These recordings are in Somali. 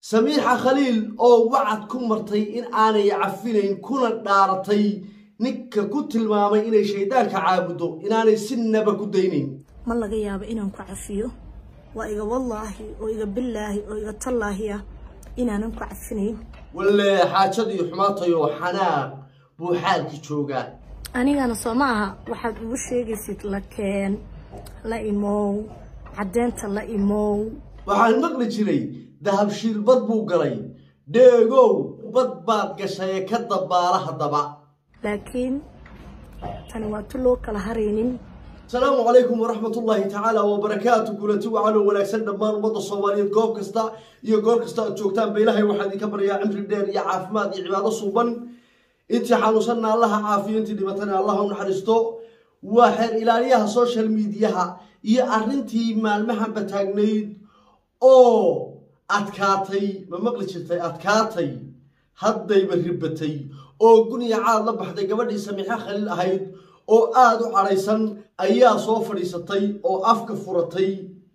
samiixa khaliil oo wacad ku martay in aanay cafinayn kuna dhaaratay ninka ku tilmaamay inay shaydaanka caabuddo inaanay sinaba ku daynayn ma laga yaabo inaan ku cafiyo waa iga wallaahi oo iga billaahi oo iga tallaahi ah inaanan ku cafinayn walle xaajadii xumaatayoo xanaaq buu xaalki joogaa anigana soo ma aha waxaad ugu sheegaysid la keen la imow caddeynta la imow waxaan maqli jiray dahabshiil bad buu galay dheegow bad baad gashaye ka dabaala haddaba laakiin tani waa tu loo kala haraynin asalaamu calaykum waraxmat ullaahi tacaala wabarakaatu kulanti wacanoo wanaagsan dhammaan ummadda soomaaliyeed goob kasta iyo goor kasta aad joogtaanba ilaahay waxaan idinka baryaa cimri dheer iyo caafimaad iyo cibaado suuban intii xanuunsanna allaha caafiyo intii dhibatana allaha u naxariisto waa xeer ilaaliyaha social mediaha iyo arrintii maalmahanba taagnayd oo adkaatay ma maqli jirtay adkaatay haddayba ribatay oo guniya caad la baxday gabadhii samiixo khaliil ahayd oo aada u cadhaysan ayaa soo fadhiisatay oo afka furatay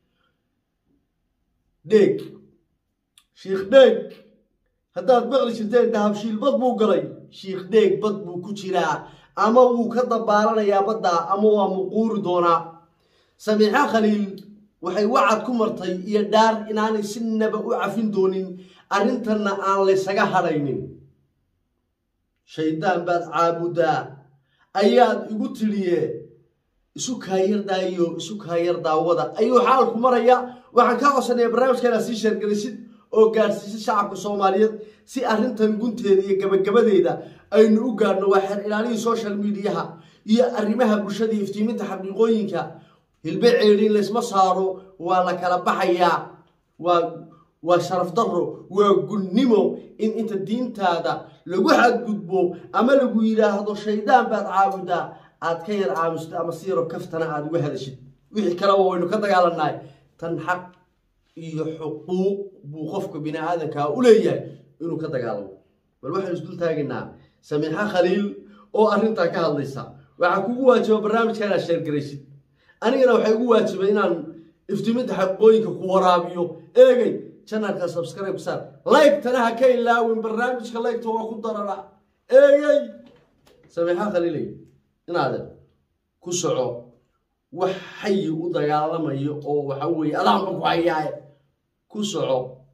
dheeg shiikh dheeg haddaad maqli jirteen dahabshiil bad buu galay shiikh dheeg bad buu ku jiraa ama wuu ka dabaalanayaa baddaa ama waa muquuri doonaa samiixo khaliil waxay wacad ku martay iyo dhaar inaanay sinaba u cafin doonin arrintanna aan laysaga hadhaynin shaydaan baad caabuddaa ayaad igu tidhiye isu kaayardaayo isu kaayar daawada ayuu xaalku maraya waxaan kaa codsanaya barnaamijkaana sii sheergelisid oo gaadhsiisid shacabka soomaaliyeed si arrintan gunteeda iyo gabagabadeeda aynu u gaadhno waa xeer ilaalihii social mediaha iyo arrimaha bulshada iyo iftiiminta xaqiiqooyinka hilbe ceedhin laysma saaro waa la kala baxayaa waa waa sharaf darro waa gunnimo in inta diintaada lagu xadgudbo ama lagu yidhaahdo shaydaan baad caabudaa aad ka yar aamusid ama si yaro kaftana aad uga hadashid wixii kaleba waynu ka dagaalannahay tan xaq iyo xuquuq buu qofka bini aadankaa u leeyahay inuu ka dagaalamo bal waxaynu isdul taagaynaa samiixo khaliil oo arrintaa ka hadlaysa waxaa kugu waajiba barnaamijka inaad sheergaraysid anigana waxay ugu waajibay inaan iftiiminta xaqiiqooyinka ku waraabiyo eegay janalka subscribe saar like-tana ha ka ilaawin barnaamijka like-ta waa ku darara eegay samiixo khaliilay inaadan ku soco wax xayi u dagaalamayo oo waxa weeye adaanba ku hayaaye ku soco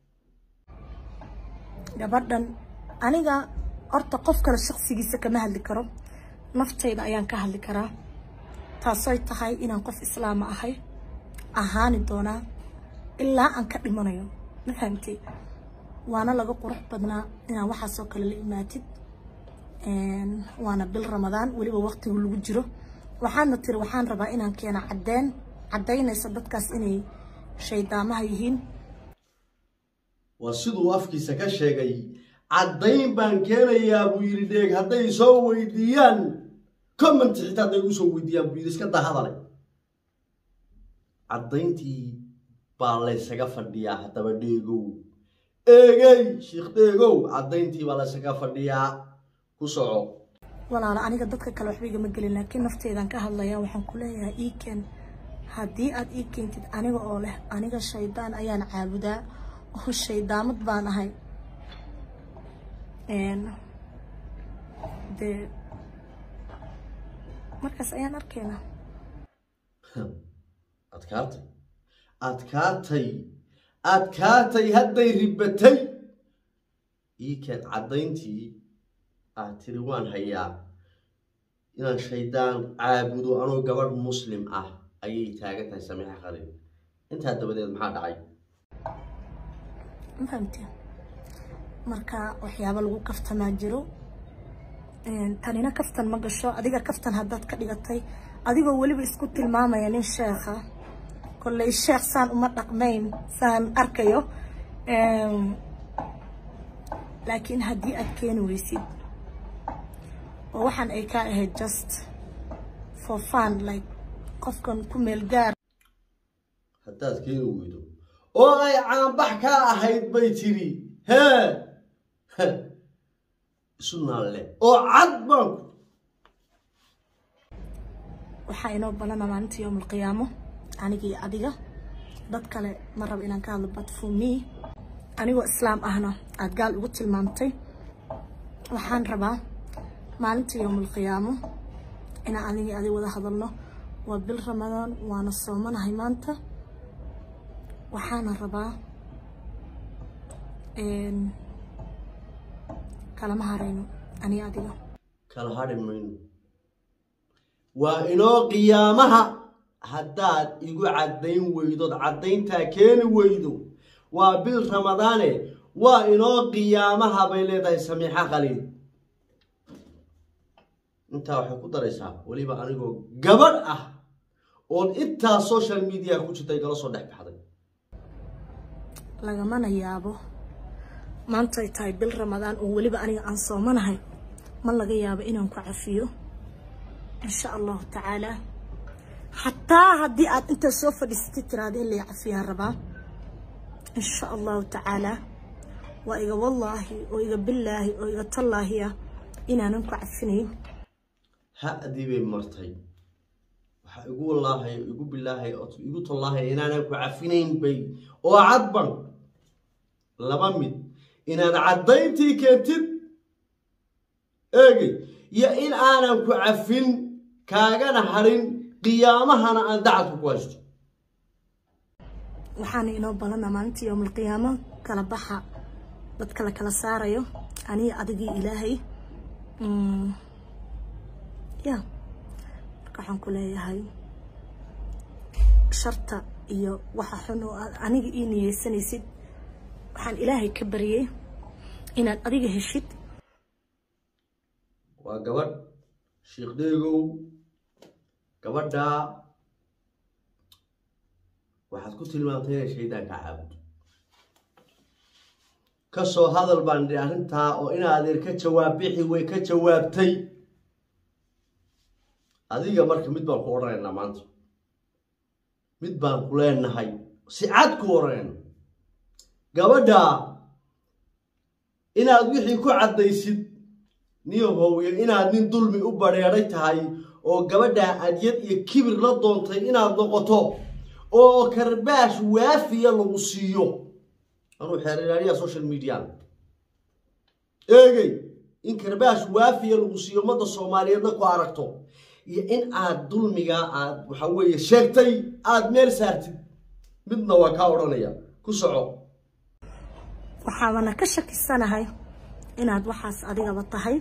gabadhan aniga horta qof kale shaksigiisa kama hadli karo naftayda ayaan ka hadli karaa taasoy tahay inaan qof islaama ahay ahaani doonaa ilaa aan ka dhimanayo ma fahamtay waana laga qurux badnaa inaan waxaasoo kale la imaatid waana bil ramadaan weliba waqtigu lagu jiro waxaadna tiri waxaan rabaa inaan keena caddeen caddaynaysa dadkaas inay shaydaamaha yihiin waa siduu afkiisa ka sheegay caddayn baan keenayaa buu yidhi dheeg hadday soo weydiiyaan comment xitaa hadday ugu soo weydiiyaan buu yidhi iska dahadale caddayntii baa laysaga fadhiyaa haddaba dheegow eegey shiikh dheegow caddayntii baa laysaga fadhiyaa ku soco walaalo aniga dadka kale waxba igama gelin laakiin nafteedaan ka hadlaya waxaan ku leeyahay ii keen haddii aad ii keentid aniga oo leh aniga shaydaan ayaan caabudaa oo shaydaamad baan ahay dee markaas ayaan arkaynaa adkaatay adkaatay adkaatay hadday ribatay ii keen caddayntii aad tiri waan hayaa inaan shaydaan caabudo anoo gabadh muslim ah ayay taagan tahay samiixa khaliil intaa dabadeed maxaa dhacay ma fahamteen marka waxyaabo lagu kaftamaa jiro tanina kaftan ma gasho adiga kaftan haddaad ka dhigatay adigoo weliba isku tilmaamaya nin sheekha kolley sheekh saan uma dhaqmayn saan arkayo laakiin haddii aad keeni weysid oo waxaan ay ka ahayd just for fun like qofkan ku meel gaar haddaad keeni weydo oo ay caanbax kaa ahayd bay tiri hee isu naalle oo cad baanku waxaa inoo balana maalinta yowm alqiyaamo aniga iyo adiga dad kale ma rabo inaan ka hadlo but for me anigoo islaam ahna aada gaal ugu tilmaamtay waxaan rabaa maalinta yowmulqiyaamo inaan anigii adig wada hadalno waa bil ramadaan waana soomanahay maanta waxaana rabaa kalama harayno ani adiga kala hadhi mayno waa inoo qiyaamaha haddaad igu caddayn weydood caddayntaa keeni weydo waa bil ramadaane waa inoo qiyaamaha bay leedahay samiixo qaliil intaa waxay ku daraysaa weliba anigoo gabadh ah oon intaa social media ku jirta igala soo dhex baxday lagamana yaabo maanta ay tahay bil ramadaan oo weliba aniga aan soomanahay ma laga yaabo inaan ku cafiyo insha allahu tacaalaa xataa haddii aad intaa soo fadhiisatay tiraada in lay cafiyaan rabaa insha allahu tacaalaa waa iga wallaahi oo iga billaahi oo iga tallaahi ah inaanan ku cafinayn ha-dii bay martay waxaa igu wallaahay igu bilaahay oo igu tallaahay inaanan ku cafinayn bay oo cadban laba mid inaad caddayntii keentid eegay iyo in aanan ku cafin kaagana harin qiyaamahana aan dacadku ku haysto waxaana inoo balana maalinta yowmalqiyaamo kala baxa dadka la kala saarayo aniga adigii ilaahay ya marka waxaan ku leeyahay sharta iyo waxa xun oo aad aniga ii niyeysanaysid waxaan ilaahay ka baryay inaad adiga heshid waa gabadh sheekh deegow gabadhaa waxaad ku tilmaamtay inay shaydaanka caabudo ka soo hadal baan idhi arrintaa oo ina adeer ka jawaab bixi way ka jawaabtay adiga marka mid baan ku odhanaynaa maanta mid baan ku leenahay si cad ku odhanayna gabadhaa inaad wixii ku caddaysid niyahowiyo inaad nin dulmi u badheedhay tahay oo gabadhaa adyad iyo kibir la doontay inaad noqoto oo karbaash waafiya lagu siiyo anuu xeerilaaliyaa social media eegey in karbaash waafiya lagu siiyo ummadda soomaaliyeedna ku aragto iyo in aad dulmigaa aad waxa weeye sheegtay aada meel saartid midna waa kaa odhanaya ku soco waxaabana ka shakisanahay inaad waxaas adigaba tahay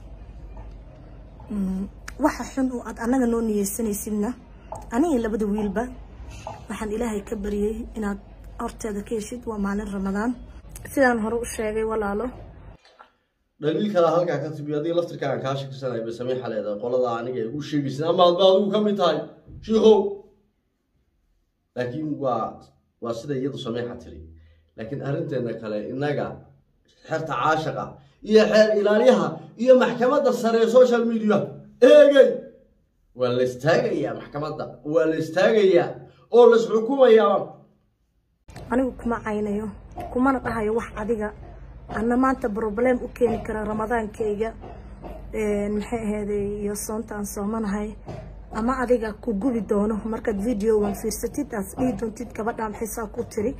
waxa xun oo aad annaga noo niyeysanaysidna aniga labada wiilba waxaan ilaahay ka baryay inaad horteeda ka heshid waa maalin ramadaan sidaan hore u sheegay walaalo dhaliil kalaa halkaa ka timi adiga laftirkaagan kaa shakisanay bay samiixa leedahay qolada aniga ay ugu sheegaysin ama adba adigu ka mid tahay shiikow laakiin waa waa sida iyadu samiixa tiri laakiin arrinteena kale innaga xerta caashaqa iyo xeer ilaaliyaha iyo maxkamadda sare ee social media eegey waa la istaagayaa maxkamadda waa la istaagayaa oo la isxukumayaa anigu kuma caynayo kumana dhahayo wax adiga anna maanta broblem u keeni kara ramadaankayga maxay aheeday iyo soonta aan soomanahay ama adiga ku gubi doono markaad videogan fiirsatid aad dhihi doontid gabadha maxaysaa ku tiri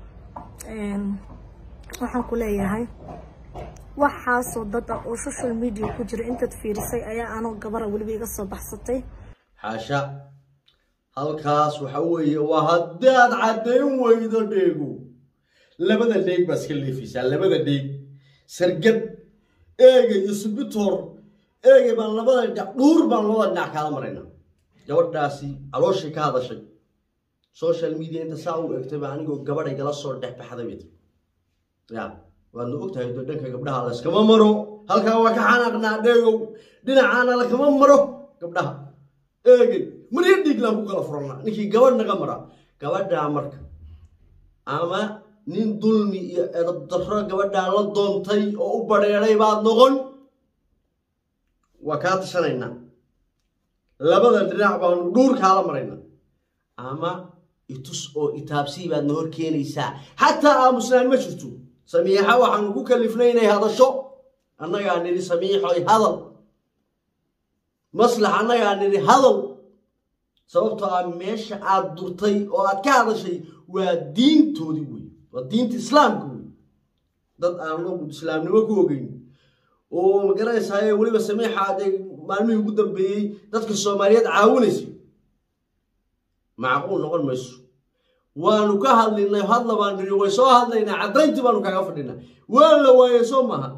waxaan ku leeyahay waxaasoo dad ah oo social media ku jira intaad fiirisay ayaa anoo gabara weliba iga soo baxsatay xaasha halkaas waxa weeye waa haddaad caddayn weydo dheego labada dheeg baa iska leefaysaa labada dheeg sargad eegay iyo subitor eegay baan labada dhinac dhuur baan labada dhinac kaala maraynaa gabadhaasi calooshii ka hadashay social media inta saa u egtay baa anigoo gabadhay gala soo dhex baxday bay ya waadna ogtahay doo dhanka gabdhaha layskama maro halkaa waa ka xanaaqnaa dheegow dhinacaana lakama maro gabdhaha eegay marya dhiiglaan ku kala furannaa ninkii gabadh naga mara gabadhaa marka ama nin dulmi iyo edab darro gabadhaa la doontay oo u badheedhay baad noqon waa kaa tashanaynaa labada dhinac baanu dhuur kaala maraynaa ama itus oo itaabsii baad na hor keenaysaa xataa aamusnaan ma jirto samiixa waxaanu ku kalifnay inay hadasho annagaa nidhi samiixoy hadal maslax annagaa nidhi hadal sababtoo ah meesha aad durtay oo aad ka hadashay waa diintoodii wey waa diinta islaamka wey dad aan islaamnimo ku ogeyn oo magaranaysaay weliba samiixa dee maalmihii ugu dambeeyey dadka soomaaliyeed caawinaysay macquul noqon mayso waanu ka hadlinay hadla baan niri way soo hadlaynaa caddayntii baanu kaga fadhinaa waa la waayey soo maha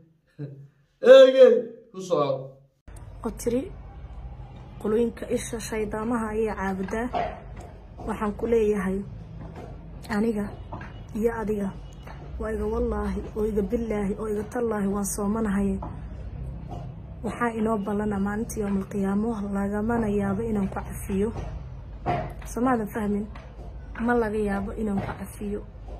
eege ku soco oo tiri qolooyinka isha shaydaamaha ayay caabudaa waxaan ku leeyahay aniga iyo adiga waa iga wallaahi oo iga billaahi oo iga tallaahi waan soomanahaye waxaa inoo ballana maalinta yowmalqiyaamo lagamana yaabo inaan ku cafiyo soomaadan fahmin ma laga yaabo inaan ku cafiyo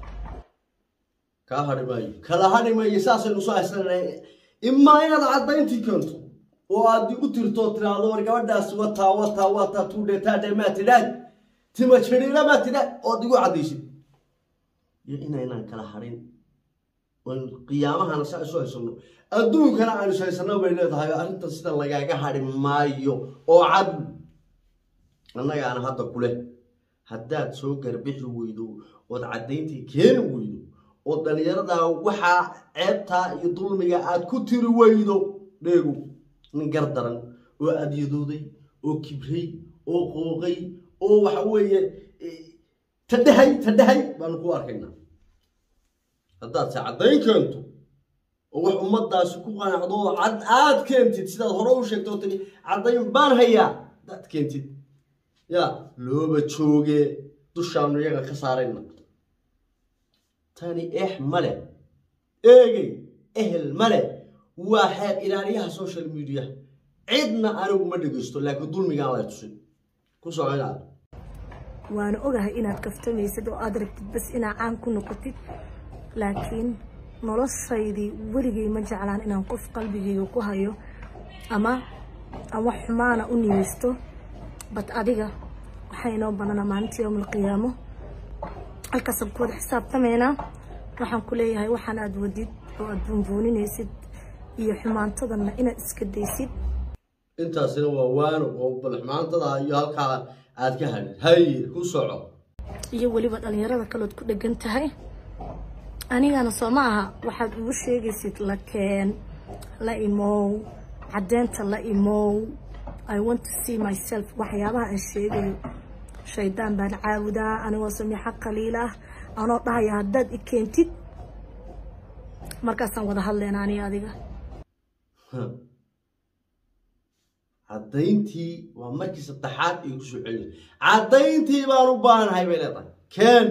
kaa hadhi maayo kala hadhi maayo saasaynu soo haysananay imaa inaad caddayntii keento oo aad igu tirto tiraahdo war gabadhaas wataa wataa wataa tuudhe taadhe maa tidhaad tima jiriira maa tidhaad ood igu caddaysid iyo inaynaan kala hadhin oon qiyaamahana saa isu haysano adduunkana aan is haysano bay leedahay arrintan sida lagaaga hadhi maayo oo cad annagaana hadda kuleh haddaad soo garbixi weydo ood caddayntii keeni weydo oo dhallinyaradaa waxaa ceebtaa iyo dulmiga aad ku tiri weydo dheegu nin gar daran oo adyadooday oo kibray oo qooqay oo waxa weeye tadhahay tadhahay baanu ku arkaynaa haddaad se caddayn keento oo wax ummaddaasi ku qanacdo oo cad aad keentid sidaad hore u sheegto oo tiri caddayn baan hayaa haddaad keentid yaa looba jooge dushaanu iyaga ka saarayna tani eex male eegey ehel male waa xeer ilaaliyaha social media cidna anigu ma dhegaysto laakiin dulmigaan lay tusin ku soconaad waana ogahay inaad kaftamaysid oo aad rabtid bas inaad caan ku noqotid laakiin noloshaydii weligay ma jeclaan inaan qof qalbigayga ku hayo ama aan wax xumaana u niyeysto bad adiga waxaa inoo banana maalinta yowm alqiyaamo halkaasaan ku wada xisaabtamaynaa waxaan ku leeyahay waxaan aad wadid oo aad buunbuuninaysid iyo xumaantadana inaad iska daysid intaasina waa waano oo balxumaantada iyo halkaa aad ka hadhid haye ku soco iyo weliba dhalinyarada kaleod ku dhegan tahay anigana soo ma aha waxaad ugu sheegaysid la keen la imow caddeynta la imow i want to see myself waxyaabaha aan sheegayo shaydaan baan caabudaa anigoo samiixo qaliil ah anoo dhahaya haddaad i keentid markaasaan wada hadlayna aniga adiga caddayntii waa markii saddexaad ay kusoo celin caddayntii baan u baahanahay bay leedahay keen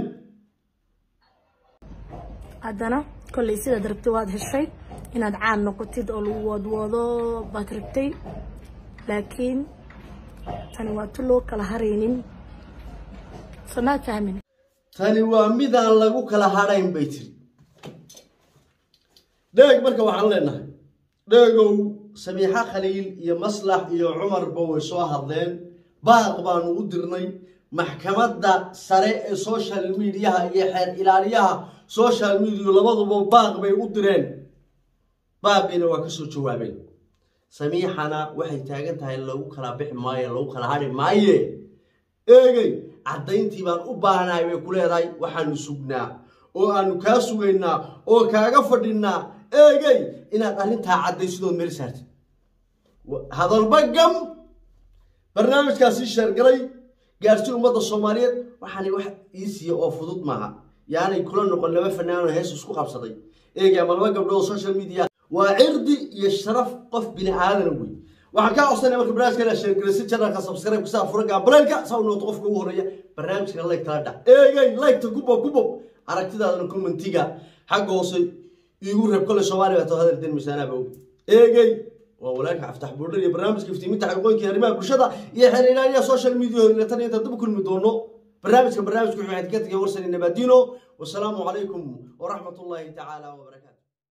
haddana kollay sidaad rabtay waad heshay inaad caan noqotid oo lagu wadwado baad rabtay laakiin tani waa tu loo kala haraynin samaad fahmin tani waa midaan lagu kala hadhayn bay tiri dheeg marka waxaan leenahay dheegow samiixo khaliil iyo maslax iyo cumarba way soo hadleen baaq baanu u dirnay maxkamadda sare ee social mediaha iyo xeer ilaaliyaha social media labaduba baaq bay u direen baaqiina waa ka soo jawaabeen samiixana waxay taagan tahay lagu kala bixi maayo lagu kala hadhi maaye eegey caddayntii baan u baahanahay bay ku leedahay waxaanu sugnaa oo aanu kaa sugaynaa oo kaaga fadhinaa eegey inaad arrintaa caddaysidood meel saartid hadalba gam barnaamijkaasii sheergalay gaarsi ummadda soomaaliyeed waxaanay wax ii siiya oo fudud maaha yaanay kula noqon laba fanaanoo hees isku qabsaday eegay ama laba gabdhood oo social media waa cirdi iyo sharaf qof bini aadana wey waxaan kaa codsanaya marka barnaamijka sheergalaysi janalka subscribe kusaa fura gaabaleelka saa u noqoto qofka ugu horeeya barnaamijkana like kala dhac eegay like-ta kubob kubob aragtidaadana commentiga xagga hoose iigu reeb kole soomaaliya baa too hadal den misaanaaba og eegay waa walaalka aftax buurdhar iyo barnaamijka iftiiminta xaqooyinkii arrimaha bulshada iyo xeer ilaaliyaha social media tan inta dib kulmi doono barnaamijka barnaamijku wuxuu xadka tagay warsan nabaadiino wasalaamu calaykum waraxmat ullaahi tacaala wabarakatu